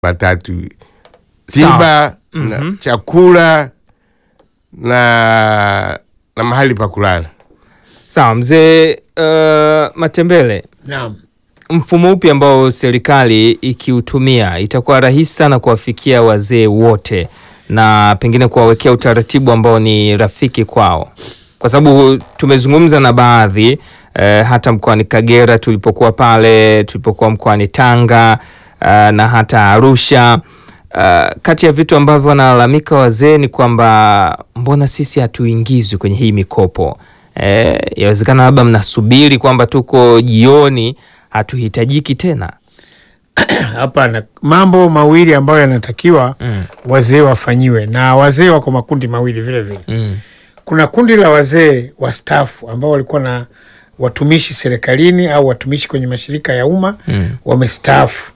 matatu: tiba na chakula na na mahali pa kulala. Sawa mzee uh, Matembele, Naam. mfumo upi ambao serikali ikiutumia itakuwa rahisi sana kuwafikia wazee wote na pengine kuwawekea utaratibu ambao ni rafiki kwao, kwa sababu tumezungumza na baadhi eh, hata mkoani Kagera tulipokuwa pale, tulipokuwa mkoani Tanga eh, na hata Arusha. Uh, kati ya vitu ambavyo wanalalamika wazee ni kwamba mbona sisi hatuingizwi kwenye hii mikopo eh, yawezekana labda mnasubiri kwamba tuko jioni hatuhitajiki tena. Hapana, mambo mawili ambayo yanatakiwa Mm. wazee wafanyiwe, na wazee wako makundi mawili vile vile. Mm. Kuna kundi la wazee wastaafu ambao walikuwa na watumishi serikalini au watumishi kwenye mashirika ya umma Mm. wamestaafu.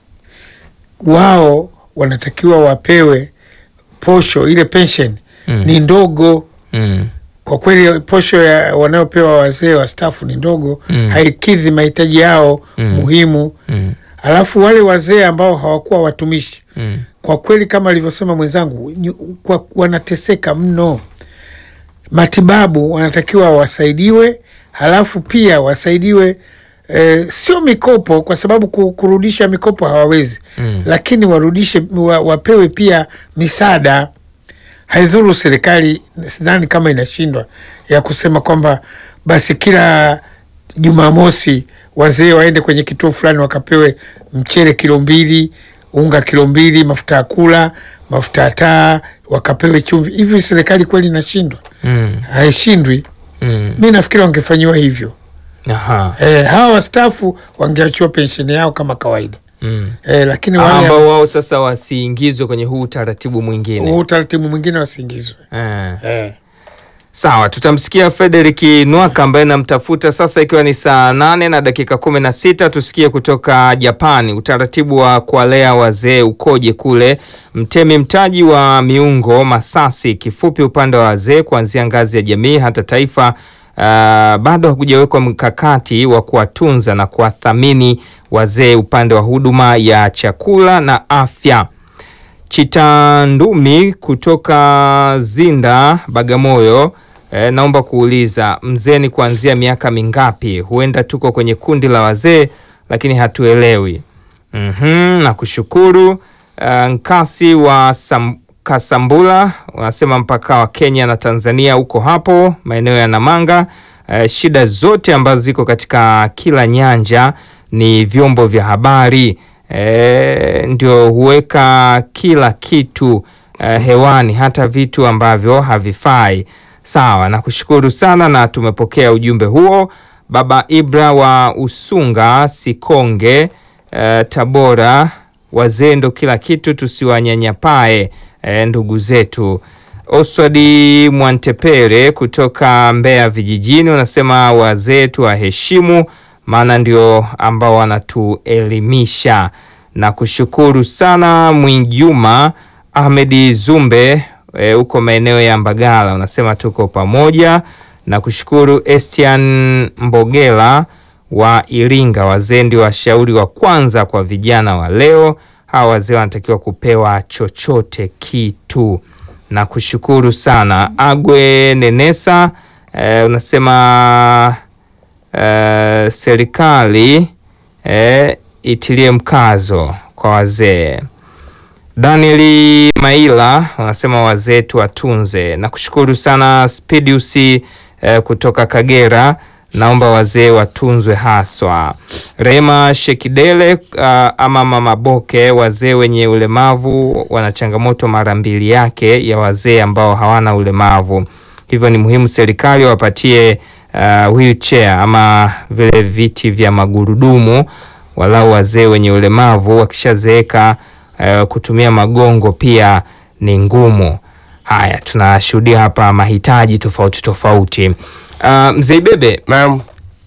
Wao wanatakiwa wapewe posho, ile pension Mm. ni ndogo Mm. kwa kweli. Posho ya wanayopewa wazee wastaafu ni ndogo, Mm. haikidhi mahitaji yao Mm. muhimu. Mm. Alafu wale wazee ambao hawakuwa watumishi Mm. kwa kweli kama alivyosema mwenzangu nyu- kwa, wanateseka mno. Matibabu wanatakiwa wasaidiwe, halafu pia wasaidiwe eh, sio mikopo, kwa sababu ku- kurudisha mikopo hawawezi Mm. lakini warudishe wa, wapewe pia misaada. Haidhuru serikali, sidhani kama inashindwa ya kusema kwamba basi kila Jumamosi wazee waende kwenye kituo fulani wakapewe mchele kilo mbili, unga kilo mbili, mafuta ya kula, mafuta ya taa, wakapewe chumvi. Hivi serikali kweli inashindwa? Mm. Haishindwi. Mm. Mi nafikiri wangefanyiwa hivyo. Aha. E, hawa wastaafu wangeachiwa pensheni yao kama kawaida. Mm. E, lakini wale ambao wao sasa wasiingizwe kwenye huu utaratibu mwingine huu utaratibu mwingine wasiingizwe. eh. Eh. Sawa, tutamsikia Frederick Nwaka ambaye namtafuta sasa, ikiwa ni saa nane na dakika kumi na sita. Tusikie kutoka Japani utaratibu wa kuwalea wazee ukoje kule. Mtemi mtaji wa miungo Masasi, kifupi upande wa wazee kuanzia ngazi ya jamii hata taifa. Uh, bado hakujawekwa mkakati wa kuwatunza na kuwathamini wazee upande wa huduma ya chakula na afya. Chitandumi kutoka Zinda, Bagamoyo. E, naomba kuuliza mzee ni kuanzia miaka mingapi? Huenda tuko kwenye kundi la wazee lakini hatuelewi. Mhm, na kushukuru. Uh, Nkasi wa Sam, Kasambula wanasema mpaka wa Kenya na Tanzania uko hapo maeneo ya Namanga. Uh, shida zote ambazo ziko katika kila nyanja ni vyombo vya habari e, ndio huweka kila kitu e, hewani hata vitu ambavyo havifai. Sawa, na kushukuru sana na tumepokea ujumbe huo. Baba Ibra wa Usunga Sikonge e, Tabora, wazee ndo kila kitu, tusiwanyanyapae e, ndugu zetu. Oswadi Mwantepere kutoka Mbeya vijijini unasema wazee tuwaheshimu, maana ndio ambao wanatuelimisha. Na kushukuru sana Mwinjuma Ahmedi Zumbe huko e, maeneo ya Mbagala unasema tuko pamoja. Na kushukuru Estian Mbogela wa Iringa, wazee ndio washauri wa kwanza kwa vijana wa leo. Hawa wazee wanatakiwa kupewa chochote kitu na kushukuru sana Agwe Nenesa e, unasema e, serikali e, itilie mkazo kwa wazee. Danieli Maila unasema wazee tuwatunze. Na kushukuru sana Spidius e, kutoka Kagera, naomba wazee watunzwe haswa. Rehema Shekidele uh, ama Mama Boke, wazee wenye ulemavu wana changamoto mara mbili yake ya wazee ambao hawana ulemavu, hivyo ni muhimu serikali wapatie uh, wheelchair ama vile viti vya magurudumu, walau wazee wenye ulemavu wakishazeeka, uh, kutumia magongo pia ni ngumu. Haya, tunashuhudia hapa mahitaji tofauti tofauti. Uh, Mzee Bebe, Naam,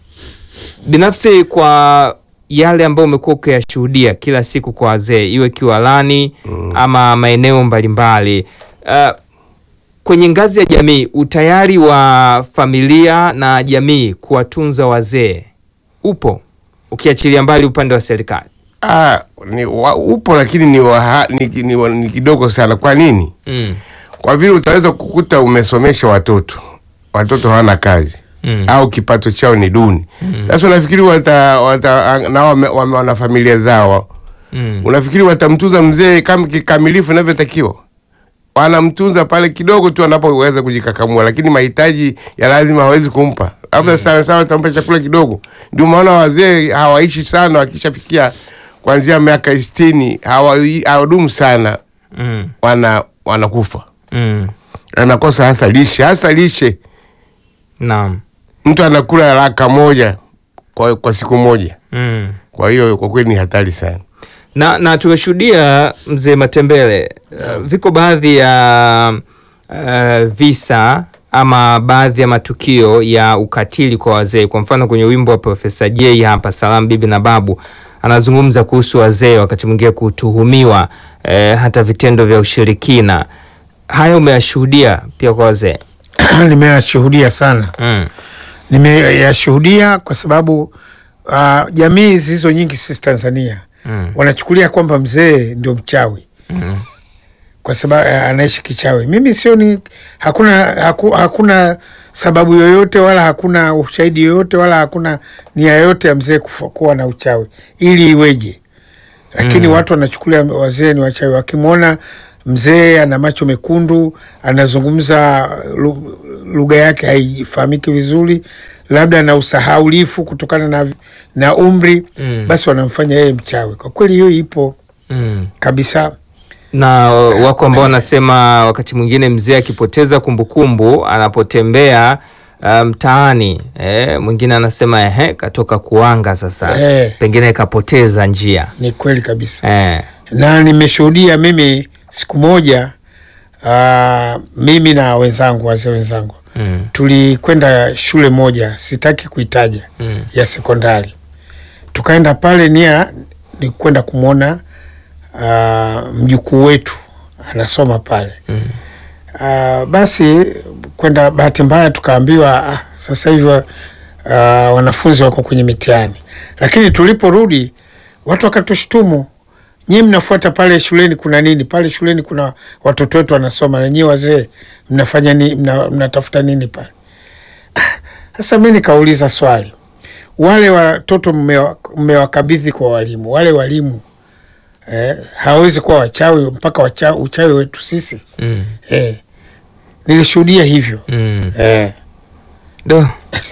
binafsi kwa yale ambayo umekuwa ukiyashuhudia kila siku kwa wazee, iwe Kiwalani ama maeneo mbalimbali, uh, kwenye ngazi ya jamii, utayari wa familia na jamii kuwatunza wazee upo, ukiachilia mbali upande wa serikali? Ah, ni, wa, upo lakini ni, wa, ni, ni, wa- ni kidogo sana. Kwa nini? Mm. Kwa vile utaweza kukuta umesomesha watoto, watoto hawana kazi Mm. au kipato chao ni duni. Sasa unafikiri wata, wata na wame, wame, wana familia zao, Mm. unafikiri watamtunza mzee kama kikamilifu inavyotakiwa? Wanamtunza pale kidogo tu anapoweza kujikakamua, lakini mahitaji ya lazima hawezi kumpa, labda sana sana watampa chakula kidogo. Ndio maana wazee hawaishi sana, wakishafikia kuanzia miaka sitini hawa- hawadumu sana, Mm. wana wanakufa, Mm. anakosa hasa lishe, hasa lishe Naam. mtu anakula raka moja kwa, kwa siku moja. Mm. Kwa hiyo kwa kweli ni hatari sana. na, na tumeshuhudia mzee Matembele, uh, viko baadhi ya uh, visa ama baadhi ya matukio ya ukatili kwa wazee. Kwa mfano kwenye wimbo wa Profesa J hapa Salamu Bibi na Babu anazungumza kuhusu wazee wakati mwingine kutuhumiwa eh, hata vitendo vya ushirikina. Haya umeyashuhudia pia kwa wazee? nimeyashuhudia sana mm. nimeyashuhudia kwa sababu uh, jamii zilizo nyingi sisi Tanzania Mm. wanachukulia kwamba mzee ndio mchawi Mm. kwa sababu uh, anaishi kichawi. Mimi sioni, hakuna haku, hakuna sababu yoyote wala hakuna ushahidi yoyote wala hakuna nia yoyote ya mzee kufa- kuwa na uchawi ili iweje, lakini Mm. watu wanachukulia wazee ni wachawi. Wakimwona mzee ana macho mekundu, anazungumza lu- lugha yake haifahamiki vizuri, labda na usahaulifu kutokana na, na umri Mm. basi wanamfanya yeye mchawi. Kwa kweli hiyo ipo Mm. kabisa. na wako ambao wanasema wakati mwingine mzee akipoteza kumbukumbu anapotembea uh, mtaani eh, mwingine anasema ehe, katoka kuanga sasa Eh. pengine kapoteza njia Ni kweli kabisa. eh. na nimeshuhudia mimi siku moja uh, mimi na wenzangu wazee wenzangu mm. tulikwenda shule moja sitaki kuitaja Mm. ya sekondari tukaenda pale nia ni kwenda kumwona uh, mjukuu wetu anasoma pale Mm. uh, basi kwenda bahati mbaya tukaambiwa ah, sasa hivi uh, wanafunzi wako kwenye mitihani lakini tuliporudi watu wakatushtumu nyie mnafuata pale shuleni kuna nini pale shuleni kuna watoto wetu wanasoma na nyie wazee mnafanya ni, mna, mnatafuta nini pale Ah, sasa mi nikauliza swali wale watoto mmewa- mmewakabidhi kwa walimu wale walimu eh, hawawezi kuwa wachawi mpaka wacha, uchawi wetu sisi Mm. eh, nilishuhudia hivyo Mm. eh. Do.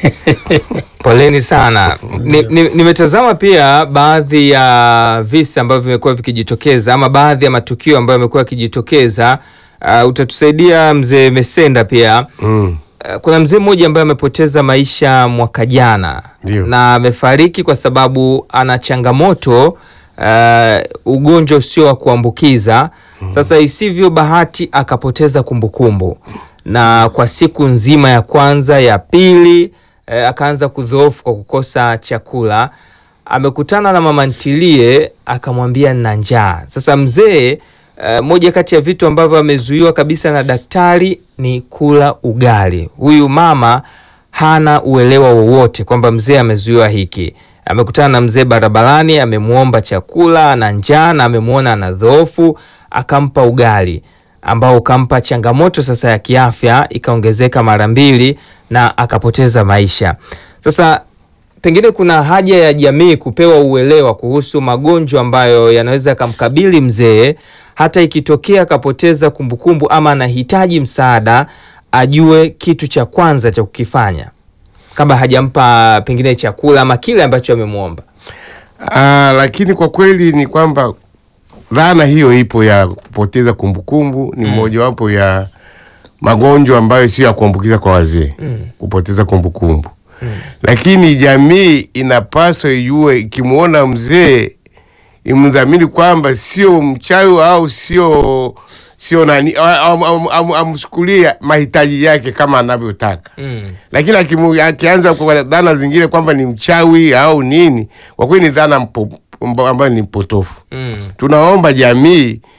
Poleni sana. Ni- ni- Nimetazama pia baadhi ya visa ambavyo vimekuwa vikijitokeza ama baadhi ya matukio ambayo yamekuwa yakijitokeza. Uh, utatusaidia mzee Mesenda pia. Mm. Uh, kuna mzee mmoja ambaye amepoteza maisha mwaka jana Ndio. na amefariki kwa sababu ana changamoto uh, ugonjwa usio wa kuambukiza. Sasa isivyo bahati akapoteza kumbukumbu na kwa siku nzima ya kwanza ya pili eh, akaanza kudhoofu kwa kukosa chakula. Amekutana na mama ntilie akamwambia nina njaa. Sasa mzee eh, moja kati ya vitu ambavyo amezuiwa kabisa na daktari ni kula ugali. Huyu mama hana uelewa wowote kwamba mzee amezuiwa hiki. Amekutana na mzee barabarani, amemwomba chakula, ana njaa na amemwona ana dhoofu, akampa ugali ambao ukampa changamoto sasa ya kiafya ikaongezeka mara mbili na akapoteza maisha. Sasa pengine kuna haja ya jamii kupewa uelewa kuhusu magonjwa ambayo yanaweza yakamkabili mzee, hata ikitokea akapoteza kumbukumbu ama anahitaji msaada, ajue kitu cha kwanza cha kukifanya kabla hajampa pengine chakula ama kile ambacho amemwomba. Ah, lakini kwa kweli ni kwamba dhana hiyo ipo ya kupoteza kumbukumbu ni mojawapo ya magonjwa ambayo sio ya kuambukiza kwa wazee kupoteza kumbukumbu lakini jamii inapaswa ijue ikimwona mzee imdhamini kwamba sio mchawi au sio sio nani am- am- am- amchukulie mahitaji yake kama anavyotaka Mm. lakini akimu- akianza kwa dhana zingine kwamba ni mchawi au nini, kwa kweli ni dhana mpo- mbo- ambayo ni potofu. Mm. Tunaomba jamii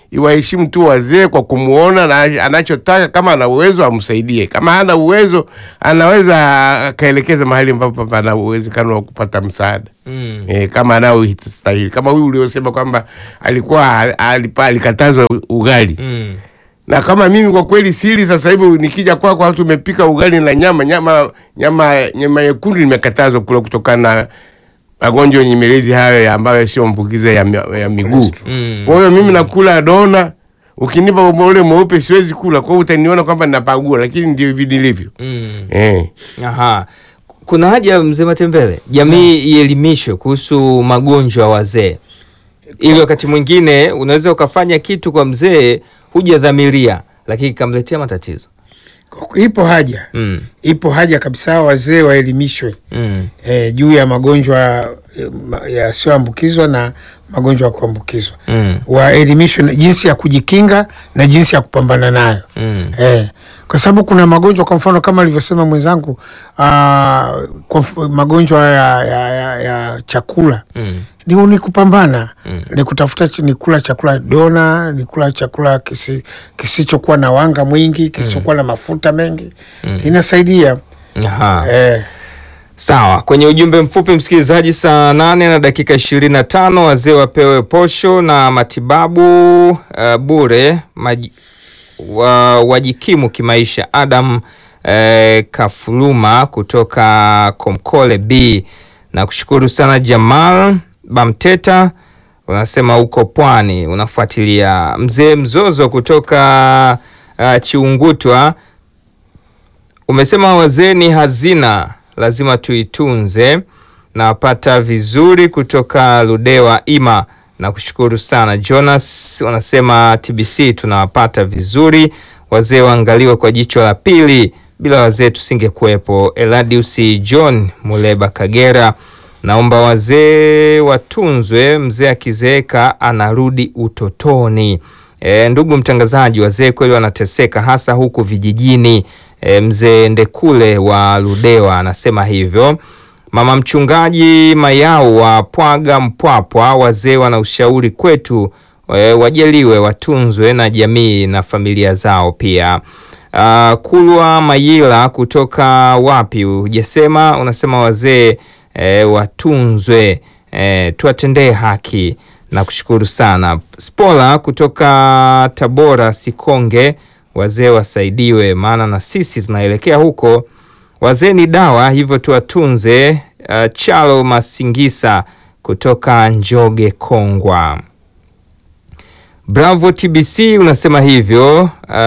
iwaheshimu tu wazee kwa kumuona na anachotaka, kama ana uwezo amsaidie, kama hana uwezo anaweza akaelekeza mahali ambapo pana uwezekano wa kupata msaada Mm. e, kama anaostahili, kama huyu uliosema kwamba alikuwa alipa, alikatazwa ugali Mm. na kama mimi kwa kweli sili sasa hivi nikija kwako kwa watu umepika ugali na nyama nyama nyama nyama yekundu nimekatazwa kula kutokana na magonjwa nyemelezi hayo ya ambayo sio mbukiza ya, mi- ya miguu. Mm. Kwa hiyo mimi nakula dona, ukinipa ule mweupe siwezi kula, kwa hiyo utaniona kwamba napagua, lakini ndio hivi nilivyo. Mm. Eh. Aha. Kuna haja mzee Matembele, jamii ielimishwe kuhusu magonjwa ya wazee, ili wakati mwingine unaweza ukafanya kitu kwa mzee hujadhamiria, lakini ikamletea matatizo. Ipo haja Mm. ipo haja kabisa wazee waelimishwe Mm. eh, juu ya magonjwa eh, ma- yasiyoambukizwa na magonjwa ya kuambukizwa Mm. waelimishwe na jinsi ya kujikinga na jinsi ya kupambana nayo Mm. eh, kwa sababu kuna magonjwa kwa mfano kama alivyosema mwenzangu ah, kwa mf- magonjwa ya, ya, ya, ya chakula Mm. ni, ni kupambana Mm. ni kutafuta ch- ni kula chakula dona ni kula chakula kisi, kisichokuwa na wanga mwingi kisichokuwa na mafuta mengi inasaidia Aha. eh, Sawa, kwenye ujumbe mfupi msikilizaji, saa nane na dakika ishirini na tano wazee wapewe posho na matibabu uh, bure maji, wa, wajikimu kimaisha. Adam eh, Kafuluma kutoka Komkole B na kushukuru sana. Jamal Bamteta unasema uko Pwani unafuatilia. Mzee Mzozo kutoka uh, Chiungutwa umesema wazee ni hazina, lazima tuitunze. Nawapata vizuri kutoka Ludewa Ima na kushukuru sana. Jonas wanasema TBC tunawapata vizuri, wazee waangaliwe kwa jicho la pili, bila wazee tusingekuwepo. Eladius John Muleba Kagera, naomba wazee watunzwe, mzee akizeeka anarudi utotoni. E, ndugu mtangazaji, wazee kweli wanateseka hasa huku vijijini. E, mzee Ndekule wa Ludewa anasema hivyo. Mama mchungaji Mayau wa Pwaga Mpwapwa, wazee wana ushauri kwetu, e, wajaliwe, watunzwe na jamii na familia zao pia. Uh, Kulwa Mayila kutoka wapi hujasema, unasema wazee e, watunzwe, e, tuwatendee haki na kushukuru sana. Spola kutoka Tabora Sikonge, wazee wasaidiwe, maana na sisi tunaelekea huko. Wazee ni dawa, hivyo tuwatunze. Uh, Chalo Masingisa kutoka Njoge Kongwa. Bravo TBC unasema hivyo.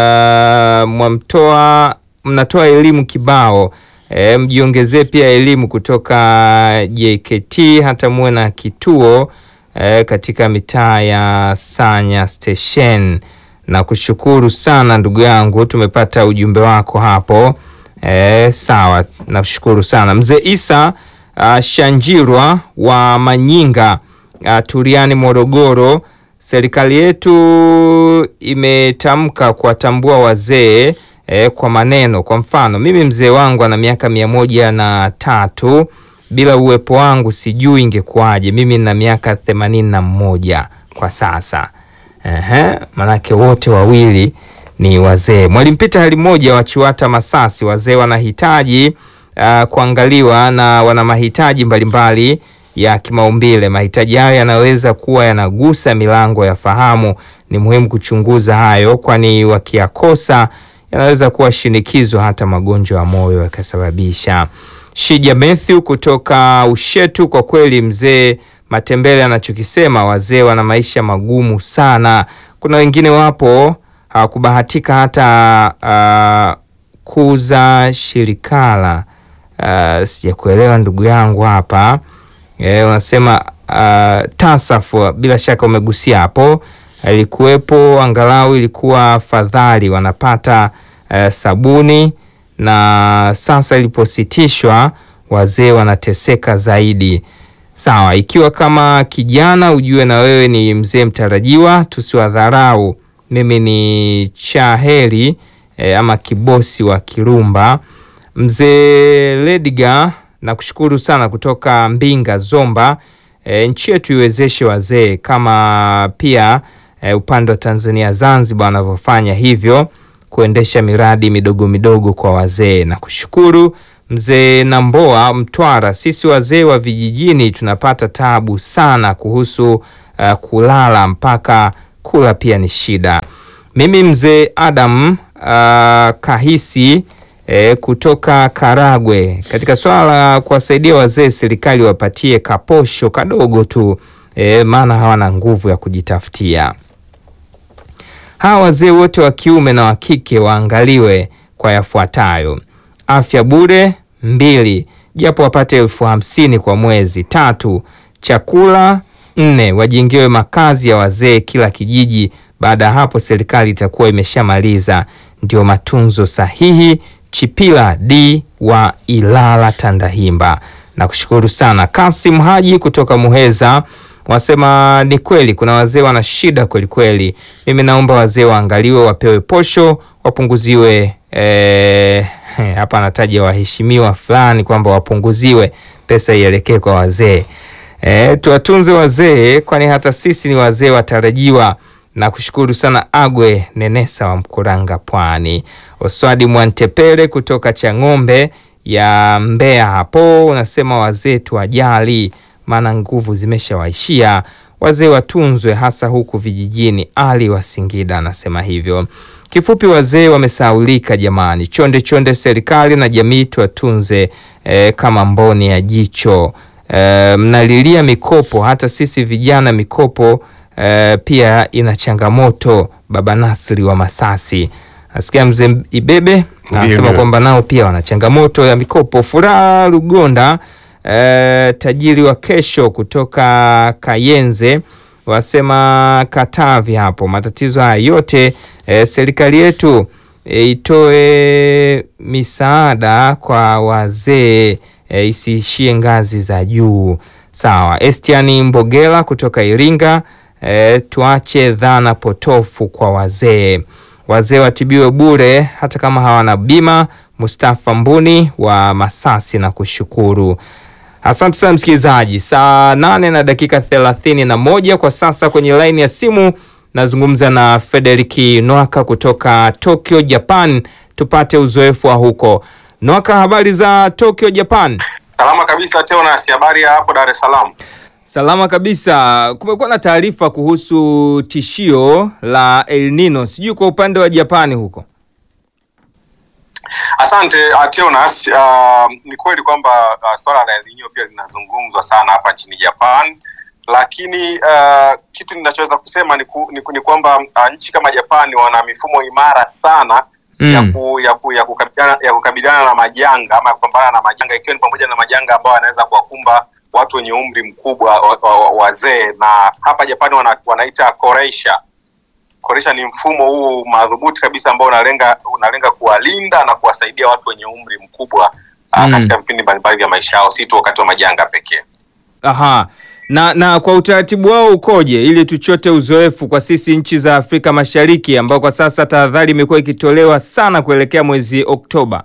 Uh, mwamtoa mnatoa elimu kibao. E, mjiongezee pia elimu kutoka JKT hata muwe na kituo e, katika mitaa ya Sanya Station. Na kushukuru sana ndugu yangu, tumepata ujumbe wako hapo. E, sawa, nakushukuru sana mzee Isa uh, Shanjirwa wa Manyinga uh, Turiani Morogoro. Serikali yetu imetamka kuwatambua wazee eh, kwa maneno. Kwa mfano, mimi mzee wangu ana miaka mia moja na tatu. Bila uwepo wangu sijui ingekuwaje. Mimi nina miaka themanini na mmoja kwa sasa. Ehe, manake wote wawili ni wazee. Mwalimu Peter hali moja wa Chiwata Masasi, wazee wanahitaji uh, kuangaliwa na wana mahitaji mbalimbali ya kimaumbile. Mahitaji hayo yanaweza kuwa yanagusa milango ya fahamu. Ni muhimu kuchunguza hayo, kwani wakiyakosa yanaweza kuwa shinikizo, hata magonjwa ya moyo yakasababisha. Shija Matthew kutoka Ushetu, kwa kweli mzee Matembele anachokisema, wazee wana maisha magumu sana. Kuna wengine wapo hawakubahatika hata uh, kuza shirikala. Uh, sijakuelewa ndugu yangu hapa e, unasema uh, tasafu bila shaka umegusia hapo, ilikuwepo angalau ilikuwa fadhali wanapata uh, sabuni, na sasa ilipositishwa wazee wanateseka zaidi. Sawa, ikiwa kama kijana ujue na wewe ni mzee mtarajiwa, tusiwadharau. Mimi ni Chaheri e, ama kibosi wa Kirumba. Mzee Lediga na kushukuru sana kutoka Mbinga Zomba. E, nchi yetu iwezeshe wazee kama pia eh, upande wa Tanzania Zanzibar wanavyofanya hivyo kuendesha miradi midogo midogo kwa wazee. Na kushukuru mzee Namboa Mtwara, sisi wazee wa vijijini tunapata tabu sana kuhusu uh, kulala mpaka kula pia ni shida. Mimi mzee Adam uh, Kahisi eh, kutoka Karagwe, katika swala la kuwasaidia wazee, serikali wapatie kaposho kadogo tu eh, maana hawana nguvu ya kujitafutia. Hawa wazee wote wa kiume na wa kike waangaliwe kwa yafuatayo: afya bure mbili, japo wapate elfu hamsini kwa mwezi. Tatu, chakula nne, wajengewe makazi ya wazee kila kijiji. Baada ya hapo serikali itakuwa imeshamaliza. Ndio matunzo sahihi. Chipila D wa Ilala Tandahimba. Nakushukuru sana Kasim Haji kutoka Muheza wasema ni kweli kuna wazee wana shida kweli kweli. Mimi naomba wazee waangaliwe, wapewe posho, wapunguziwe eh, hapa anataja waheshimiwa fulani kwamba wapunguziwe pesa ielekee kwa wazee. Eh, tuwatunze wazee, kwani hata sisi ni wazee watarajiwa. Na kushukuru sana Agwe Nenesa wa Mkuranga, Pwani. Oswadi Mwantepele kutoka Chang'ombe ya Mbeya hapo unasema wazee tuwajali, maana nguvu zimeshawaishia. Wazee watunzwe, hasa huku vijijini. Ali wa Singida anasema hivyo. Kifupi, wazee wamesaulika jamani. Chonde chonde, serikali na jamii tuwatunze eh, kama mboni ya jicho. Eh, mnalilia mikopo, hata sisi vijana mikopo eh, pia ina changamoto. Baba Nasri wa Masasi nasikia mzee Ibebe anasema ndio. kwamba nao pia wana changamoto ya mikopo. Furaha Lugonda eh, tajiri wa kesho kutoka Kayenze wasema Katavi hapo, matatizo haya yote eh, serikali yetu eh, itoe misaada kwa wazee eh, isiishie ngazi za juu. Sawa. Estiani Mbogela kutoka Iringa eh, tuache dhana potofu kwa wazee wazee watibiwe bure hata kama hawana bima. Mustafa Mbuni wa Masasi na kushukuru. Asante sana msikilizaji, saa nane na dakika thelathini na moja kwa sasa. Kwenye laini ya simu nazungumza na Frederiki Nwaka kutoka Tokyo, Japan, tupate uzoefu wa huko. Nwaka, habari za Tokyo, Japan? Salama kabisa Teonas, habari ya hapo Dar es Salaam? Salama kabisa. Kumekuwa na taarifa kuhusu tishio la El Nino, sijui kwa upande wa Japani huko. Asante uh, Teonas. Uh, ni kweli kwamba uh, swala la El Nino pia linazungumzwa sana hapa nchini Japan, lakini uh, kitu ninachoweza kusema ni, ku, ni, ku- ni kwamba uh, nchi kama Japani wana mifumo imara sana Mm. ya, ku, ya, ku, ya, kukabiliana, ya kukabiliana na majanga ama ya kupambana na majanga ikiwa ni pamoja na majanga ambayo yanaweza kuwakumba watu wenye umri mkubwa wa- wa- wa- wazee, na hapa Japani wana, wanaita koreisha koresha ni mfumo huu madhubuti kabisa ambao unalenga unalenga kuwalinda na kuwasaidia watu wenye umri mkubwa Mm. mm. katika vipindi mbalimbali vya maisha yao, si tu wakati wa majanga pekee. Aha. Na na kwa utaratibu wao ukoje, ili tuchote uzoefu kwa sisi nchi za Afrika Mashariki ambao kwa sasa tahadhari imekuwa ikitolewa sana kuelekea mwezi Oktoba.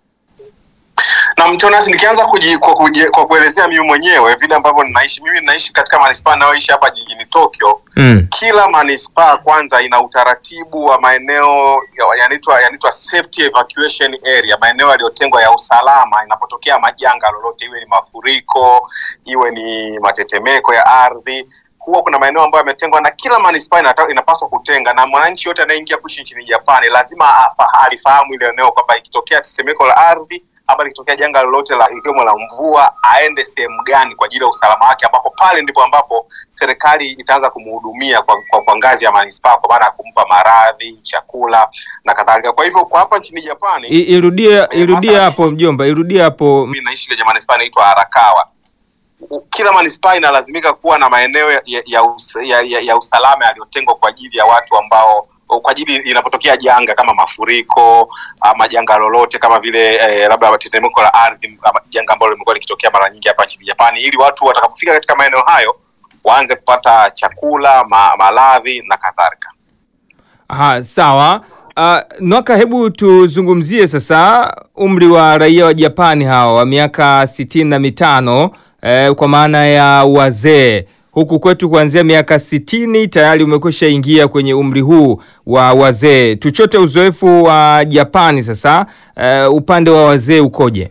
Na Mtonas, nikianza kuji, kwa, kuji, kwa kuelezea mimi mwenyewe vile ambavyo ninaishi mimi, ninaishi katika manispaa ninayoishi hapa jijini Tokyo. Mm. Kila manispaa kwanza ina utaratibu wa maeneo ya- yanaitwa yanaitwa safety evacuation area, maeneo yaliyotengwa ya usalama inapotokea majanga lolote, iwe ni mafuriko, iwe ni matetemeko ya ardhi. Huwa kuna maeneo ambayo yametengwa na kila manispaa inata- inapaswa kutenga, na mwananchi yote anayeingia kuishi nchini Japani lazima afa- alifahamu ile eneo kwamba ikitokea tetemeko la ardhi ama likitokea janga lolote la ikiwemo la mvua, aende sehemu gani kwa ajili ya usalama wake, ambapo pale ndipo ambapo serikali itaanza kumhudumia kwa, kwa, kwa ngazi ya manispaa, kwa maana ya kumpa maradhi, chakula na kadhalika. Kwa hivyo kwa hapa nchini Japani I- Irudie irudie mathalan- hapo mjomba, irudie hapo. mimi naishi kwenye manispaa inaitwa Arakawa. U- Kila manispaa inalazimika kuwa na maeneo ya, ya, ya, us, ya, ya, ya usalama yaliyotengwa kwa ajili ya watu ambao kwa ajili inapotokea janga kama mafuriko ama janga lolote kama vile eh, labda tetemeko la ardhi ama janga ambalo limekuwa likitokea mara nyingi hapa nchini Japani, ili watu watakapofika katika maeneo hayo waanze kupata chakula, ma, maradhi na kadhalika. Aha, sawa. Uh, Nwaka, hebu tuzungumzie sasa umri wa raia wa Japani hawa wa miaka sitini na mitano eh, kwa maana ya wazee huku kwetu kuanzia miaka sitini tayari umekwisha ingia kwenye umri huu wa wazee. Tuchote uzoefu wa Japani sasa, eh, upande wa wazee ukoje?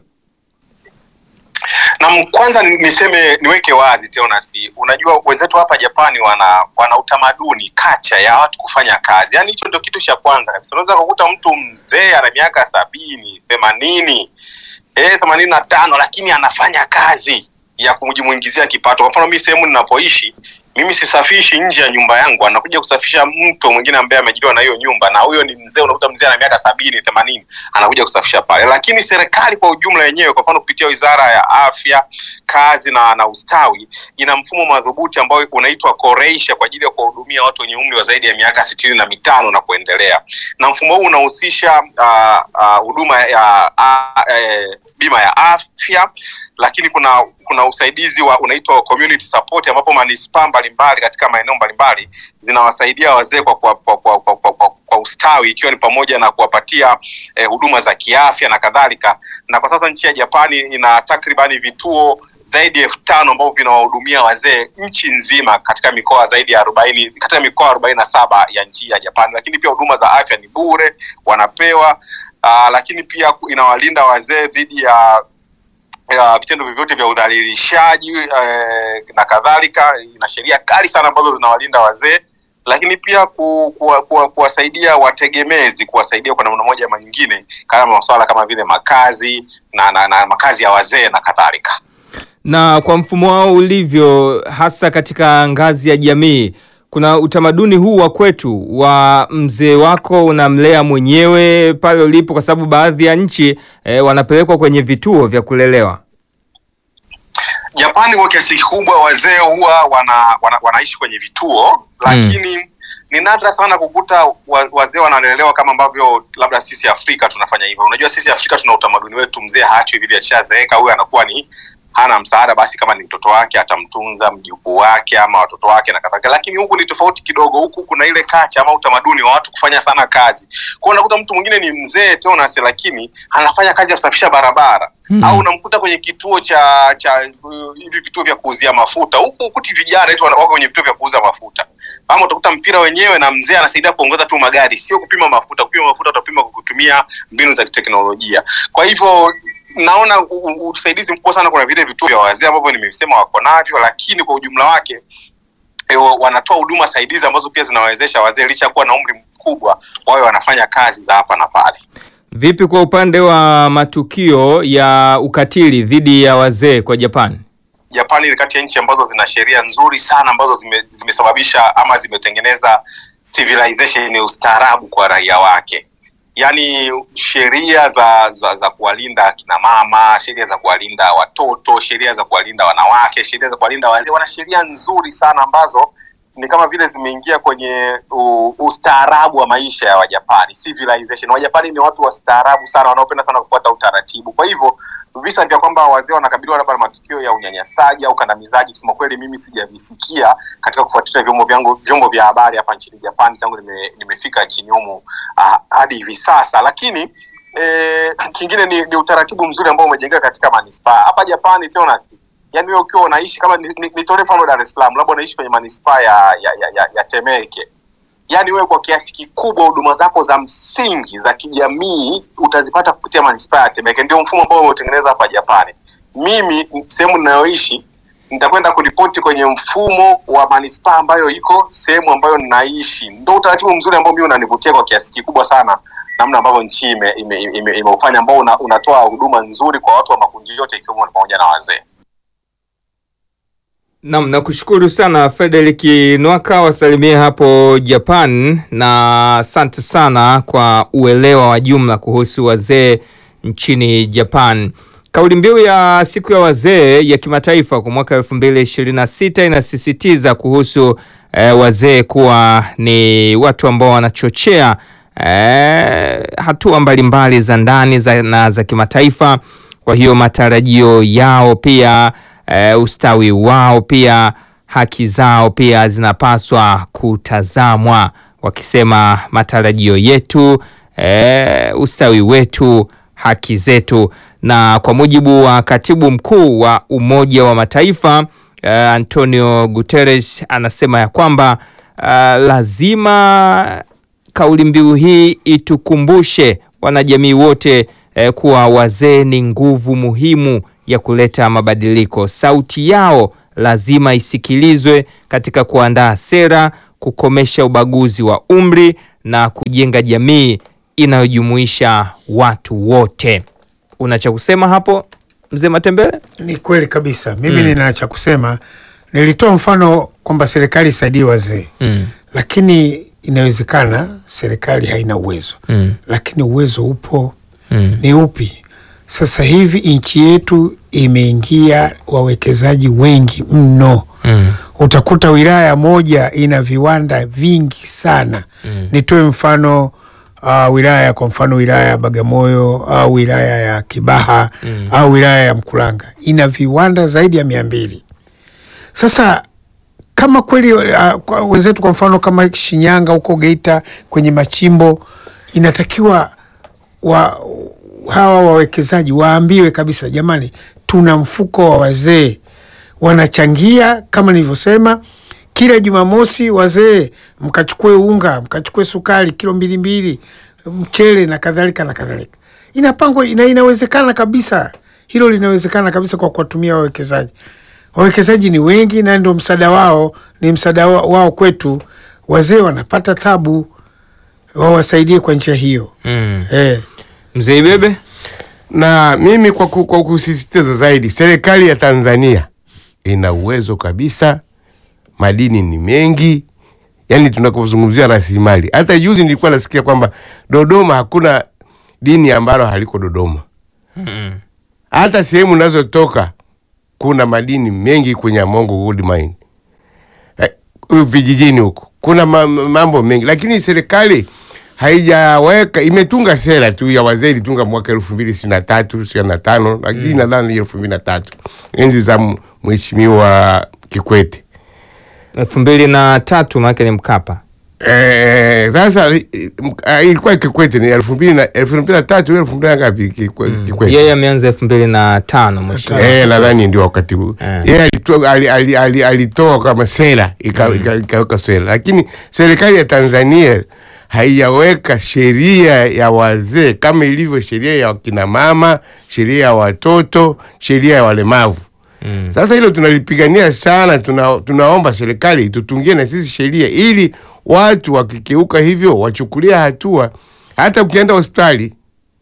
na kwanza ni- niseme niweke wazi Teonasi, unajua wenzetu hapa Japani wana wana utamaduni kacha ya watu kufanya kazi, yaani hicho ndio kitu cha kwanza kabisa. Unaweza kukuta mtu mzee ana miaka sabini themanini eh, themanini na tano lakini anafanya kazi ya kujimuingizia kipato. Kwa mfano mimi sehemu ninapoishi mimi sisafishi nje ya nyumba yangu, anakuja kusafisha mtu mwingine ambaye amejiliwa na hiyo nyumba, na huyo ni mzee. Unakuta mzee ana miaka sabini themanini anakuja kusafisha pale, lakini serikali kwa ujumla yenyewe, kwa mfano kupitia wizara ya afya, kazi na, na ustawi, ina mfumo madhubuti ambao unaitwa Koreisha kwa ajili ya kuwahudumia watu wenye umri wa zaidi ya miaka sitini na mitano na kuendelea, na mfumo huu unahusisha ah, ah, huduma ya ah, eh, bima ya afya lakini kuna kuna usaidizi wa unaitwa community support ambapo manispaa mbalimbali katika maeneo mbalimbali zinawasaidia wazee kwa, kwa, kwa, kwa, kwa, kwa, kwa, kwa ustawi ikiwa ni pamoja na kuwapatia eh, huduma za kiafya na kadhalika. Na kwa sasa nchi ya Japani ina takribani vituo zaidi ya elfu tano ambavyo vinawahudumia wazee nchi nzima katika mikoa zaidi ya arobaini katika mikoa arobaini na saba ya nchi ya Japani, lakini pia huduma za afya ni bure wanapewa. Uh, lakini pia inawalinda wazee dhidi ya ya vitendo vyovyote vya udhalilishaji eh, na kadhalika. Ina sheria kali sana ambazo zinawalinda wazee, lakini pia ku, ku, ku, kuwasaidia wategemezi, kuwasaidia kwa namna moja ama nyingine kama masuala kama vile makazi na, na, na makazi ya wazee na kadhalika. Na kwa mfumo wao ulivyo, hasa katika ngazi ya jamii, kuna utamaduni huu wa kwetu wa mzee wako unamlea mwenyewe pale ulipo, kwa sababu baadhi ya nchi eh, wanapelekwa kwenye vituo vya kulelewa. Japani kwa kiasi kikubwa wazee huwa wana, wana, wanaishi kwenye vituo lakini ni nadra sana kukuta wa, wazee wanalelewa kama ambavyo labda sisi Afrika tunafanya hivyo. Unajua sisi Afrika tuna utamaduni wetu, mzee haachwi hivi, akishazeeka huyo anakuwa ni hana msaada, basi kama ni mtoto wake atamtunza mjukuu wake ama watoto wake na kadhalika. Lakini huku ni tofauti kidogo, huku kuna ile kacha ama utamaduni wa watu kufanya sana kazi. Kwa hiyo unakuta mtu mwingine ni mzee Teonas, lakini anafanya kazi ya kusafisha barabara Hmm. au unamkuta kwenye kituo cha cha uh, hivi vituo vya kuuzia mafuta huku ukuti vijana wetu wana- wako kwenye vituo vya kuuza mafuta ama utakuta mpira wenyewe na mzee anasaidia kuongoza tu magari, sio kupima mafuta. Kupima mafuta utapima kwa kutumia mbinu za kiteknolojia. Kwa hivyo naona u- u- usaidizi mkubwa sana, kuna vile vituo vya wazee ambavyo nimesema wako navyo, lakini kwa ujumla wake e, wa- wanatoa huduma saidizi ambazo pia zinawawezesha wazee licha ya kuwa na umri mkubwa wawe wanafanya kazi za hapa na pale. Vipi kwa upande wa matukio ya ukatili dhidi ya wazee kwa Japan? Japani ni kati ya nchi ambazo zina sheria nzuri sana ambazo zime, zimesababisha ama zimetengeneza civilization ya ustaarabu kwa raia wake, yaani sheria za, za, za kuwalinda akina mama, sheria za kuwalinda watoto, sheria za kuwalinda wanawake, sheria za kuwalinda wazee. Wana sheria nzuri sana ambazo ni kama vile zimeingia kwenye u- ustaarabu wa maisha ya Wajapani, civilization. Wajapani ni watu wastaarabu sana, wanaopenda sana kufuata utaratibu. Kwa hivyo visa vya kwamba wazee wanakabiliwa labda na matukio ya unyanyasaji au kandamizaji, kusema kweli, mimi sijavisikia katika kufuatilia vyombo vyangu vyombo vya habari hapa nchini Japani tangu nime, nimefika nchini humu ah, hadi hivi sasa. Lakini eh, kingine ni, ni utaratibu mzuri ambao umejengeka katika manispaa hapa Japani Jonas. Yani wewe ukiwa unaishi kama ni- ni- nitolee mfano Dar es Salaam, labda unaishi kwenye manispaa ya, ya, ya, ya, ya Temeke yaani wewe kwa kiasi kikubwa huduma zako za msingi za kijamii utazipata kupitia manispaa ya Temeke. Ndio mfumo ambao umeutengeneza hapa Japani. Mimi sehemu ninayoishi nitakwenda kuripoti kwenye mfumo wa manispaa ambayo iko sehemu ambayo ninaishi. Ndio utaratibu mzuri ambao mimi unanivutia kwa kiasi kikubwa sana, namna ambavyo nchi ime, ime, ime, imeufanya ambao una, unatoa huduma nzuri kwa watu wa makundi yote ikiwemo pamoja na wazee. Naam, nakushukuru sana Frederick Nwaka, wasalimie hapo Japan, na asante sana kwa uelewa wa jumla kuhusu wazee nchini Japan. Kauli mbiu ya siku ya wazee ya kimataifa kwa mwaka 2026 inasisitiza kuhusu eh, wazee kuwa ni watu ambao wanachochea eh, hatua mbalimbali za ndani za, na za kimataifa. Kwa hiyo matarajio yao pia eh, ustawi wao pia haki zao pia zinapaswa kutazamwa, wakisema matarajio yetu eh, ustawi wetu, haki zetu. Na kwa mujibu wa katibu mkuu wa Umoja wa Mataifa uh, Antonio Guterres anasema ya kwamba uh, lazima kauli mbiu hii itukumbushe wanajamii wote eh, kuwa wazee ni nguvu muhimu ya kuleta mabadiliko. Sauti yao lazima isikilizwe katika kuandaa sera, kukomesha ubaguzi wa umri na kujenga jamii inayojumuisha watu wote. Una cha kusema hapo mzee Matembele? Ni kweli kabisa. Mimi nina cha kusema. Nilitoa mfano kwamba serikali isaidie wazee Mm. lakini inawezekana serikali haina uwezo Mm. lakini uwezo upo. Mm. Ni upi? Sasa hivi nchi yetu imeingia wawekezaji wengi mno. Mm. Utakuta wilaya moja ina viwanda vingi sana. Nitoe mfano uh, wilaya kwa mfano wilaya ya Bagamoyo au wilaya ya Kibaha au wilaya ya Mkuranga ina viwanda zaidi ya mia mbili. Sasa kama kweli uh, kwa wenzetu kwa mfano kama Shinyanga huko Geita kwenye machimbo inatakiwa wa, hawa wawekezaji waambiwe kabisa, jamani, tuna mfuko wa wazee wanachangia kama nilivyosema, kila Jumamosi wazee mkachukue unga, mkachukue sukari kilo mbili mbili, mchele na kadhalika na kadhalika. Inapangwa ina, inawezekana kabisa, hilo linawezekana kabisa kwa kuwatumia wawekezaji. Wawekezaji ni wengi na ndio msaada wao ni msaada wa- wao kwetu. Wazee wanapata tabu, wawasaidie kwa njia hiyo Mm. eh. Mzee Ibebe? na mimi kwa, ku, kwa kusisitiza zaidi, serikali ya Tanzania ina uwezo kabisa, madini ni mengi, yaani tunapozungumzia rasilimali. Hata juzi nilikuwa nasikia kwamba Dodoma hakuna dini ambalo haliko Dodoma. Mm. Hata sehemu unazotoka kuna madini mengi kwenye Amongo Gold Mine eh, vijijini huko kuna ma- ma- mambo mengi, lakini serikali haijaweka imetunga sera tu ya wazee, ilitunga mwaka elfu mbili ishirini na tatu ishirini na tano lakini nadhani elfu mbili na tatu enzi za m- mheshimiwa Kikwete. elfu mbili na tatu maanake ni Mkapa. Eh, Sasa eh, ah, ilikuwa Kikwete ni elfu mbili na elfu mbili na tatu elfu mbili na ngapi Kikwe- Kikwete? Yeye ameanza elfu mbili na tano mwisho. Eh, nadhani ndio wakati huu Eh. yeye alitoa ali, ali, ali, alitoa kama sera ika- ika- ikaweka sera, lakini serikali ya Tanzania haijaweka sheria ya wazee kama ilivyo sheria ya wakina mama, sheria ya watoto, sheria ya walemavu. Mm. Sasa hilo tunalipigania sana, tuna, tunaomba serikali itutungie na sisi sheria ili watu wakikeuka hivyo wachukulia hatua. Hata ukienda hospitali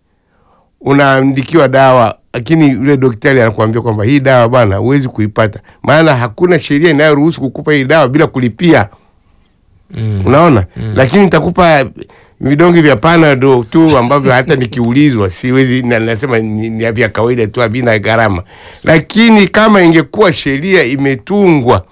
unaandikiwa dawa, lakini yule daktari anakuambia kwamba hii dawa bwana huwezi kuipata, maana hakuna sheria inayoruhusu kukupa hii dawa bila kulipia. Mm. Unaona, lakini nitakupa vidonge vya panado tu ambavyo hata nikiulizwa siwezi, na nasema ni, ni vya kawaida tu, havina gharama. Lakini kama ingekuwa sheria imetungwa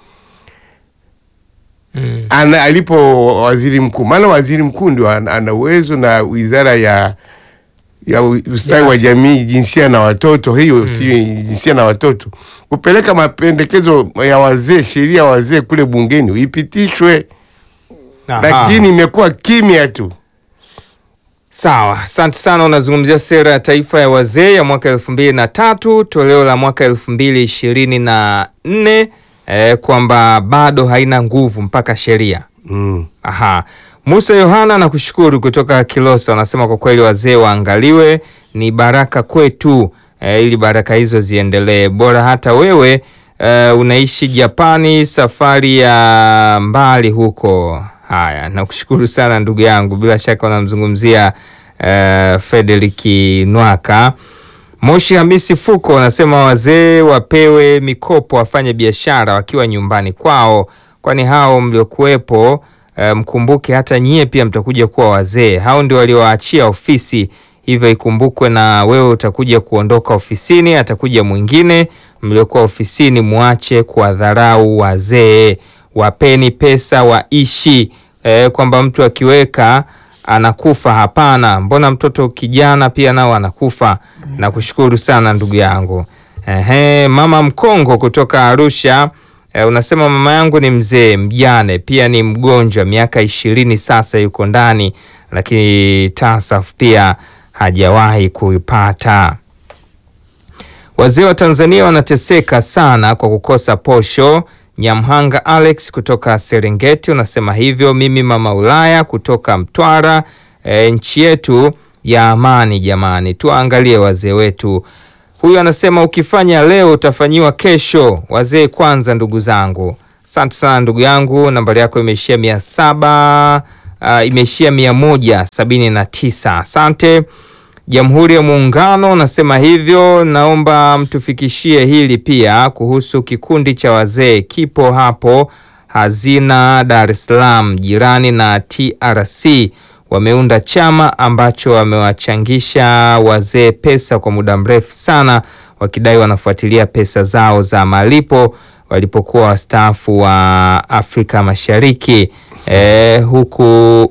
Mm. ana, alipo waziri mkuu, maana waziri mkuu ndio ana ana uwezo na wizara ya ya u- ustawi wa jamii, jinsia na watoto, hiyo sio jinsia na watoto, kupeleka mapendekezo ya wazee, sheria ya wazee kule bungeni ipitishwe, Aha. lakini imekuwa kimya tu. Sawa, asante sana. Unazungumzia sera ya taifa ya wazee ya mwaka elfu mbili na tatu toleo la mwaka elfu mbili ishirini na nne eh, kwamba bado haina nguvu mpaka sheria. Mm. Aha. Musa Yohana nakushukuru kutoka Kilosa, anasema kwa kweli wazee waangaliwe, ni baraka kwetu eh, ili baraka hizo ziendelee. Bora hata wewe eh, unaishi Japani, safari ya mbali huko. Haya, nakushukuru sana ndugu yangu, bila shaka unamzungumzia eh, Frederick Nwaka. Moshi Hamisi Fuko anasema wazee wapewe mikopo wafanye biashara wakiwa nyumbani kwao, kwani hao mliokuwepo eh, mkumbuke hata nyie pia mtakuja kuwa wazee. Hao ndio waliowaachia ofisi, hivyo ikumbukwe na wewe utakuja kuondoka ofisini, atakuja mwingine. Mliokuwa ofisini muache kuwadharau wazee, wapeni pesa waishi. Eh, kwamba mtu akiweka anakufa. Hapana, mbona mtoto kijana pia nao anakufa? Nakushukuru sana ndugu yangu. Ehe, mama Mkongo kutoka Arusha. E, unasema mama yangu ni mzee mjane, pia ni mgonjwa, miaka ishirini sasa, yuko ndani, lakini TASAF pia hajawahi kuipata. Wazee wa Tanzania wanateseka sana kwa kukosa posho. Nyamhanga Alex kutoka Serengeti unasema hivyo. Mimi mama Ulaya kutoka Mtwara. E, nchi yetu ya amani jamani, tuangalie wazee wetu. Huyu anasema ukifanya leo utafanyiwa kesho. Wazee kwanza, ndugu zangu. Asante sana ndugu yangu, nambari yako imeishia mia saba uh, imeishia mia moja sabini na tisa. Asante. Jamhuri ya Muungano nasema hivyo, naomba mtufikishie hili pia kuhusu kikundi cha wazee kipo hapo Hazina, Dar es Salaam, jirani na TRC. Wameunda chama ambacho wamewachangisha wazee pesa kwa muda mrefu sana, wakidai wanafuatilia pesa zao za malipo walipokuwa wastaafu wa Afrika Mashariki. E, huku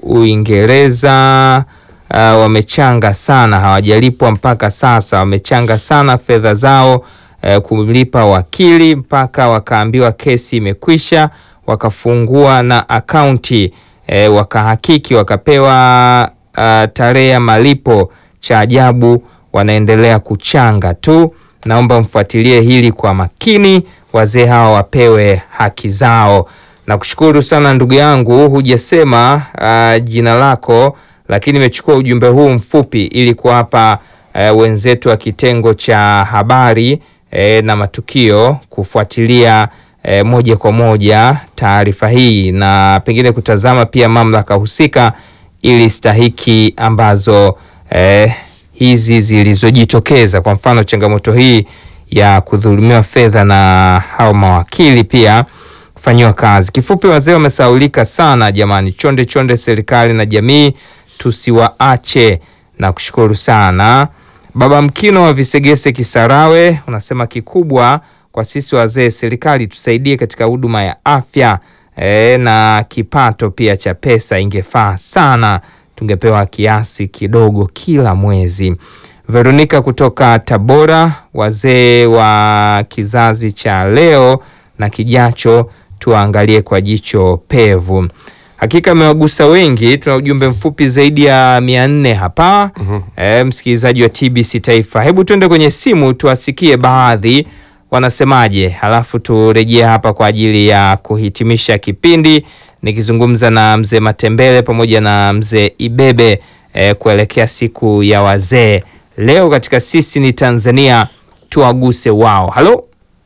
Uingereza Uh, wamechanga sana, hawajalipwa mpaka sasa. Wamechanga sana fedha zao uh, kumlipa wakili mpaka wakaambiwa kesi imekwisha, wakafungua na akaunti uh, wakahakiki, wakapewa uh, tarehe ya malipo. Cha ajabu wanaendelea kuchanga tu. Naomba mfuatilie hili kwa makini, wazee hawa wapewe haki zao. Nakushukuru sana ndugu yangu, hujasema uh, jina lako lakini nimechukua ujumbe huu mfupi ili kuwapa e, wenzetu wa kitengo cha habari e, na matukio kufuatilia e, moja kwa moja taarifa hii na pengine kutazama pia mamlaka husika ili stahiki ambazo e, hizi zilizojitokeza, kwa mfano changamoto hii ya kudhulumiwa fedha na hao mawakili pia kufanyiwa kazi. Kifupi, wazee wamesaulika sana jamani, chonde chonde serikali na jamii tusiwaache na kushukuru sana. Baba Mkino wa Visegese Kisarawe unasema kikubwa kwa sisi wazee, serikali tusaidie katika huduma ya afya e, na kipato pia cha pesa ingefaa sana, tungepewa kiasi kidogo kila mwezi. Veronika kutoka Tabora, wazee wa kizazi cha leo na kijacho tuangalie kwa jicho pevu. Hakika amewagusa wengi. Tuna ujumbe mfupi zaidi ya mia nne hapa mm -hmm. E, msikilizaji wa TBC Taifa, hebu tuende kwenye simu tuwasikie baadhi wanasemaje, halafu turejee hapa kwa ajili ya kuhitimisha kipindi nikizungumza na mzee Matembele pamoja na mzee Ibebe e, kuelekea siku ya wazee leo katika sisi ni Tanzania, tuwaguse wao. Halo,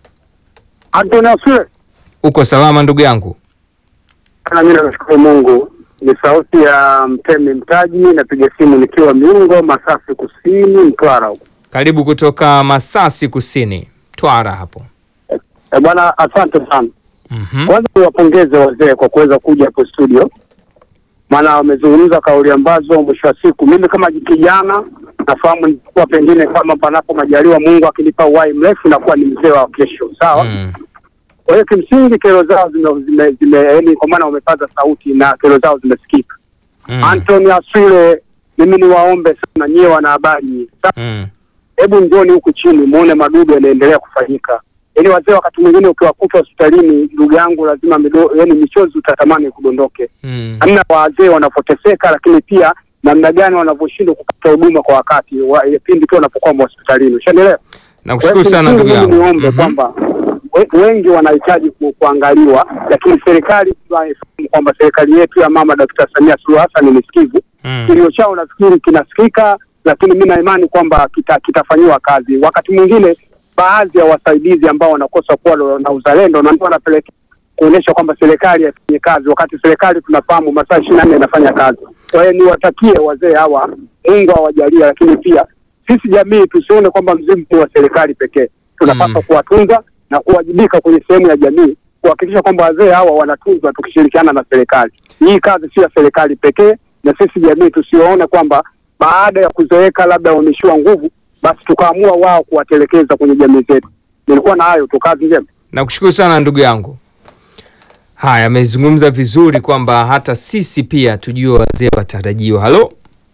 uko salama ndugu yangu? Mimi namshukuru Mungu. Ni sauti ya Mtemi Mtaji, napiga simu nikiwa Miungo, Masasi Kusini, Mtwara huko. Karibu kutoka Masasi Kusini, Mtwara hapo. E bwana, asante sana. Mhm. Kwanza niwapongeze wazee kwa kuweza kuja hapo studio, maana wamezungumza kauli ambazo mwisho wa siku mimi kama kijana nafahamu nilikuwa pengine kama panapo majaliwa Mungu akinipa uhai mrefu nakuwa ni mzee wa kesho, sawa Mm. Kwa hiyo kimsingi kero zao zime, zime, zime yani kwa maana wamepaza sauti na kero zao zimesikika. Mm. Anthony Aswile, mimi niwaombe sana nyie wanahabari, Sa- Mm. hebu njoni huku chini muone madudu yanaendelea kufanyika. Yaani wazee wakati mwingine ukiwakuta hospitalini, ndugu yangu, lazima mido, yani michozi utatamani kudondoke, Mm. namna wazee wanavyoteseka, lakini pia namna gani wanavyoshindwa kupata huduma kwa wakati wa, pindi tu wanapokuwa hospitalini. Ushaelewa? Nakushukuru sana Kwa ndugu hiyo yangu. kimsingi mimi niombe Mhm. kwamba we- wengi wanahitaji ku, kuangaliwa, lakini serikali tunaifahamu kwamba serikali yetu ya mama Dkt. Samia Suluhu Hassan ni sikivu. Mm. Kilio chao nafikiri kinasikika, lakini mi na imani kwamba kita, kitafanyiwa kazi. Wakati mwingine baadhi ya wasaidizi ambao wanakosa kuwa na uzalendo na ndio wanapelekea kuonyesha kwamba serikali haifanye kazi, wakati serikali tunafahamu masaa ishirini na nne inafanya kazi. Kwa hiyo niwatakie wazee hawa, Mungu awajalie, lakini pia sisi jamii tusione kwamba mzimu ni wa serikali pekee. Tunapaswa Mm. kuwatunza na kuwajibika kwenye sehemu ya jamii kuhakikisha kwamba wazee hawa wanatunzwa tukishirikiana na serikali. Hii kazi sio ya serikali pekee, na sisi jamii tusiwaone kwamba baada ya kuzeeka labda wameishiwa nguvu, basi tukaamua wao kuwatelekeza kwenye jamii zetu. Nilikuwa na hayo tu, kazi njema. Nakushukuru sana ndugu yangu. Haya, amezungumza vizuri kwamba hata sisi pia tujue wazee watarajiwa. Halo,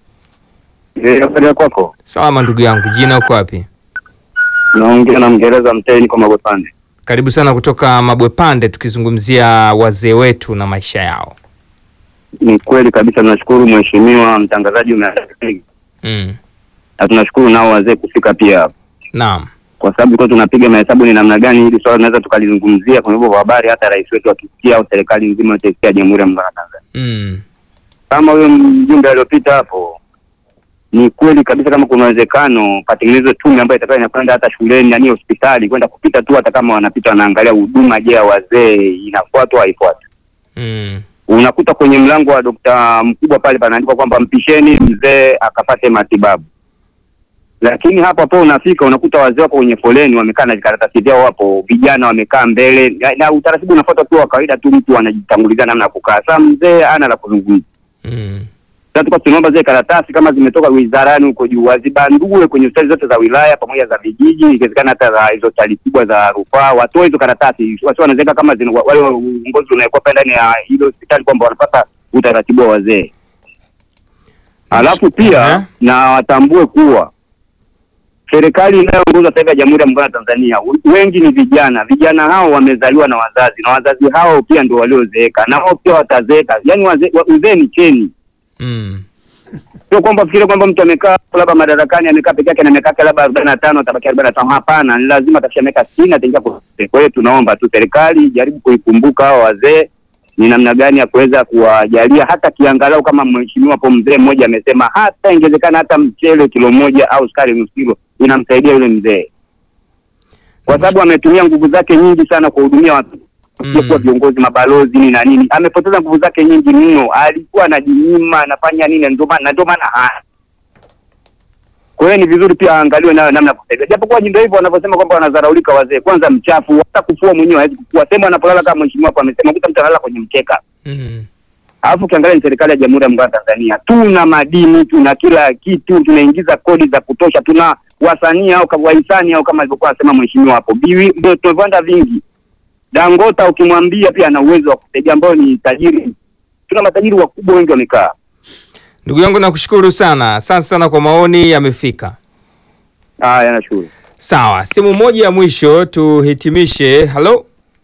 Habari kwako? salama ndugu yangu, jina uko wapi? Naongea na Mngereza Mtei, niko Magopande. Karibu sana kutoka Mabwepande, tukizungumzia wazee wetu na maisha yao. Ni kweli kabisa, tunashukuru mheshimiwa mtangazaji umeaa Mm. na tunashukuru nao wazee kufika pia hapa. Naam. kwa sababu tulikuwa tunapiga mahesabu ni namna gani hili swala tunaweza tukalizungumzia kwenye vyombo vya habari, hata rais wetu akisikia au serikali nzima yote isikia Jamhuri ya Muungano wa Tanzania. Mm. Kama huyo mjumbe aliopita hapo, ni kweli kabisa, kama kuna uwezekano patengenezwe tume ambayo itakuwa inakwenda hata shuleni, yani hospitali, kwenda kupita tu, hata kama wanapita wanaangalia huduma, je, ya wazee inafuatwa au haifuatwi? Mm. unakuta kwenye mlango wa dokta mkubwa pale panaandikwa kwamba mpisheni mzee akapate matibabu, lakini hapo hapo unafika unakuta wazee wako kwenye foleni wamekaa na vikaratasi vyao, wapo vijana wamekaa mbele na, na utaratibu unafuata tu wa kawaida tu, mtu anajitangulizia namna ya kukaa. Sasa mzee ana la kuzungumza. Mm. Sasa tulikuwa tunaomba zile karatasi kama zimetoka wizarani huko juu wazibandue kwenye hospitali zote za wilaya pamoja za vijiji, ikiwezekana hata za hizo hospitali kubwa za rufaa, watoe hizo karatasi, wasi wanaziweka kama zina, wale uongozi unaekuwa pale ndani ya ile hospitali kwamba wanapata utaratibu wa wazee. Alafu pia Aha. na watambue kuwa serikali inayoongoza sasa hivi ya Jamhuri ya Muungano wa Tanzania w- wengi ni vijana. Vijana hao wamezaliwa na wazazi na wazazi hao pia ndio waliozeeka na wao pia watazeeka. Yaani waze- wa- uzee ni cheni Mm. sio kwamba fikiri kwamba mtu amekaa labda madarakani amekaa peke yake na miaka yake labda arobaini na tano atabaki arobaini na tano Hapana, ni lazima atafikisha miaka sitini ataingia kwa kwa hiyo tunaomba tu serikali ijaribu kuikumbuka hao wazee ni namna gani ya kuweza kuwajalia hata kiangalau, kama mheshimiwa hapo mzee mmoja amesema, hata ingewezekana hata mchele kilo moja au sukari nusu kilo inamsaidia yule mzee, kwa sababu ametumia nguvu zake nyingi sana kuwahudumia watu Mm. kuwa viongozi mabalozi nini na nini, amepoteza nguvu zake nyingi mno. Alikuwa anajinyima anafanya nini, ndio maana na ndio maana haya. Kwa hiyo ni vizuri pia aangaliwe nayo namna ya kusaidia, japokuwa ndio hivyo wanavyosema kwamba wanadharaulika wazee. Kwanza mchafu, hata kufua mwenyewe hawezi kufua, sema anapolala kama mheshimiwa hapo amesema, kuta mtu analala kwenye mkeka. Mm. Alafu ukiangalia ni serikali ya Jamhuri ya Muungano wa Tanzania, tuna madini, tuna kila kitu, tunaingiza kodi za kutosha, tuna wasanii au kama wahisani au kama alivyokuwa anasema mheshimiwa hapo, biwi ndio tuna viwanda vingi. Dangota ukimwambia pia ana uwezo wa kusaidia, ambao ni tajiri. Tuna matajiri wakubwa wengi wamekaa. Ndugu yangu nakushukuru sana, asante sana kwa maoni yamefika. Haya, nashukuru. Sawa, simu moja ya mwisho tuhitimishe. Halo,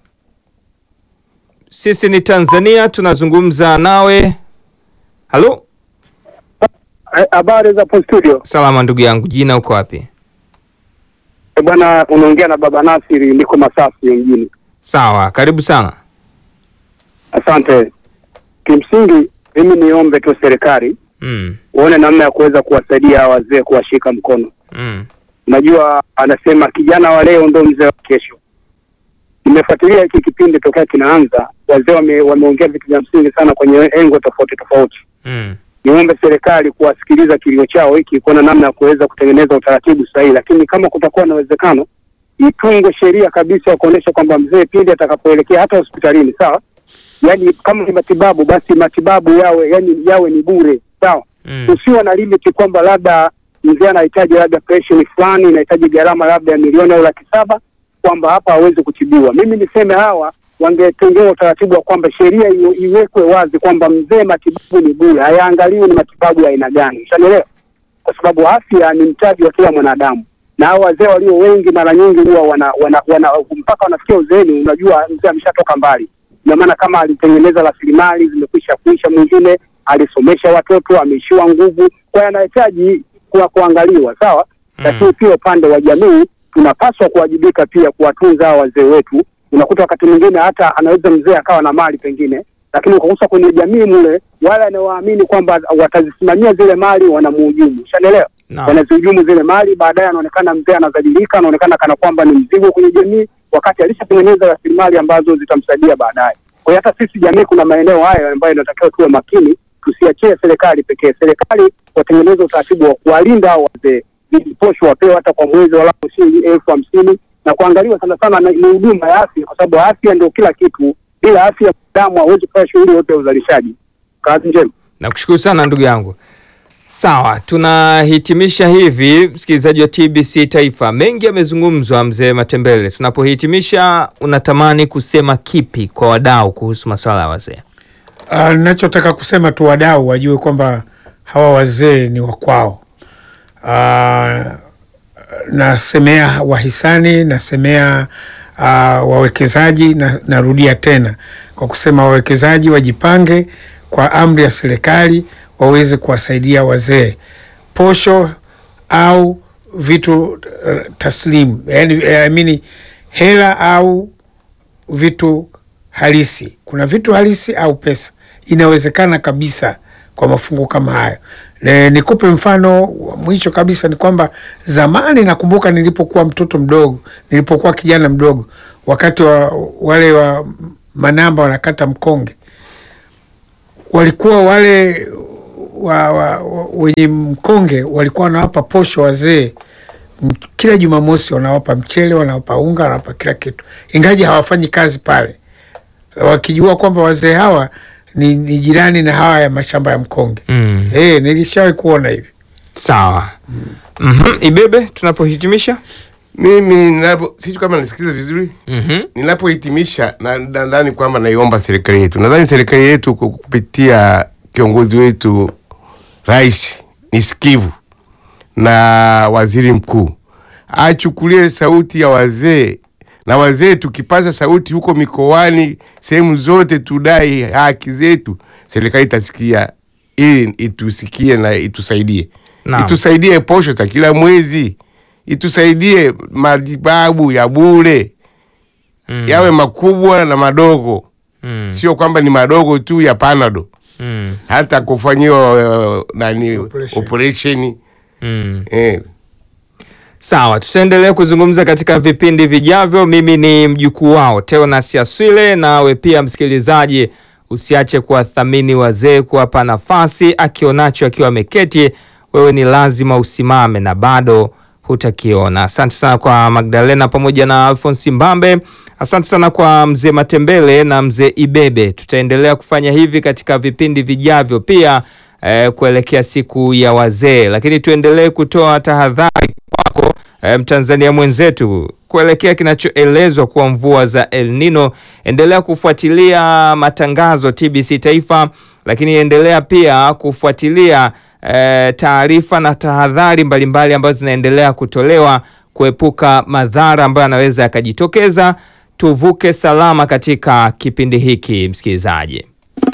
sisi ni Tanzania, tunazungumza nawe. Halo, Habari za hapo studio salama ndugu yangu, jina uko wapi? Eh, bwana, unaongea na baba Nasiri, niko Masasi mjini. Sawa, karibu sana. Asante. Kimsingi mimi niombe tu serikali Mm, uone namna ya kuweza kuwasaidia hawa wazee, kuwashika mkono. mm, Najua anasema kijana wa leo ndo mzee wa kesho. Nimefuatilia hiki kipindi tokea kinaanza, wazee wame, wameongea vitu vya msingi sana kwenye engo tofauti tofauti. mm, Niombe serikali kuwasikiliza kilio chao hiki, kuona namna ya kuweza kutengeneza utaratibu sahihi, lakini kama kutakuwa na uwezekano itungwe sheria kabisa ya kuonyesha kwamba mzee pindi atakapoelekea hata hospitalini, sawa, yaani kama ni matibabu basi matibabu yawe yani yawe ni bure, sawa mm, usiwe na limiti kwamba labda mzee anahitaji labda operation fulani inahitaji gharama labda ya milioni au laki saba kwamba hapa hawezi kutibiwa. Mimi niseme hawa wangetengewa utaratibu wa kwamba sheria iwe- iwekwe wazi kwamba mzee matibabu ni bure, hayaangaliwi ni matibabu ya aina gani, ushanielewa? Kwa sababu afya ni mtaji wa kila mwanadamu, na hao wazee walio wengi mara nyingi huwa wana, wana, wana mpaka wanafikia uzeeni, unajua mzee ameshatoka mbali ina maana kama alitengeneza rasilimali zimekwisha kuisha, mwingine alisomesha watoto, ameishiwa nguvu, kwa hiyo anahitaji kuwa kuangaliwa sawa. Mm. Lakini pia upande wa jamii tunapaswa kuwajibika pia kuwatunza hawa wazee wetu. Unakuta wakati mwingine hata anaweza mzee akawa na mali pengine, lakini ukakusa kwenye jamii mule, wale anaowaamini kwamba watazisimamia zile mali wanamuhujumu, ushanielewa? Naam. wanazihujumu zile mali, baadaye anaonekana mzee anadhalilika, anaonekana kana kwamba ni mzigo kwenye jamii, wakati alishatengeneza rasilimali ambazo zitamsaidia baadaye. Kwa hiyo hata sisi jamii, kuna maeneo hayo ambayo inatakiwa tuwe makini, tusiachie serikali pekee. Serikali watengeneze utaratibu wa kuwalinda hao wazee, ili posho wapewe hata kwa mwezi walau shilingi elfu hamsini na kuangaliwa sana sana na- ni huduma ya afya, kwa sababu afya ndio kila kitu. Bila afya damu hawezi kufanya shughuli yote ya uzalishaji. Kazi njema. nakushukuru sana ndugu yangu. Sawa, tunahitimisha hivi, msikilizaji wa TBC Taifa. Mengi yamezungumzwa, mzee Matembele. Tunapohitimisha, unatamani kusema kipi kwa wadau kuhusu masuala ya wazee? Ah, Ninachotaka kusema tu wadau wajue kwamba hawa wazee ni wakwao. Ah, nasemea wahisani, nasemea ah, wawekezaji na, narudia tena kwa kusema wawekezaji wajipange kwa amri ya serikali waweze kuwasaidia wazee posho au vitu uh, taslimu yani, I mean, hela au vitu halisi. Kuna vitu halisi au pesa, inawezekana kabisa kwa mafungu kama hayo. Ne, nikupe mfano wa mwisho kabisa ni kwamba zamani, nakumbuka nilipokuwa mtoto mdogo, nilipokuwa kijana mdogo, wakati wa wale wa manamba wanakata mkonge, walikuwa wale wa, wa, wa, wenye mkonge walikuwa wanawapa posho wazee M- kila Jumamosi, wanawapa mchele, wanawapa unga, wanawapa kila kitu, ingaji hawafanyi kazi pale, wakijua kwamba wazee hawa ni, ni jirani na hawa ya mashamba ya mkonge. Mm. Eh, nilishawahi kuona hivi. Sawa. Mhm. Ibebe, tunapohitimisha. Mimi ninapo sijui kama nasikiliza vizuri. Mhm. Ninapohitimisha na nadhani kwamba naiomba serikali yetu, nadhani serikali yetu kwa kupitia kiongozi wetu rais ni sikivu na waziri mkuu achukulie sauti ya wazee na wazee, tukipaza sauti huko mikoani, sehemu zote, tudai haki zetu, serikali itasikia, ili itusikie na itusaidie, Naam. itusaidie posho za kila mwezi, itusaidie matibabu ya bure Mm. yawe makubwa na madogo, Mm. sio kwamba ni madogo tu ya panado, Mm. hata kufanyiwa uh, nani Operation. operation Mm. eh. Sawa, tutaendelea kuzungumza katika vipindi vijavyo. Mimi ni mjukuu wao Teonas Aswile, nawe pia msikilizaji, usiache kuwathamini wazee, kuwapa nafasi. Akionacho akiwa ameketi, wewe ni lazima usimame na bado hutakiona. Asante sana kwa Magdalena pamoja na Alphonse Mbambe. Asante sana kwa mzee Matembele na mzee Ibebe. Tutaendelea kufanya hivi katika vipindi vijavyo pia eh, kuelekea siku ya wazee, lakini tuendelee kutoa tahadhari kwako eh, Mtanzania mwenzetu kuelekea kinachoelezwa kuwa mvua za El Nino. Endelea kufuatilia matangazo TBC Taifa, lakini endelea pia kufuatilia eh, taarifa na tahadhari mbalimbali ambazo zinaendelea kutolewa kuepuka madhara ambayo yanaweza yakajitokeza. Tuvuke salama katika kipindi hiki, msikilizaji.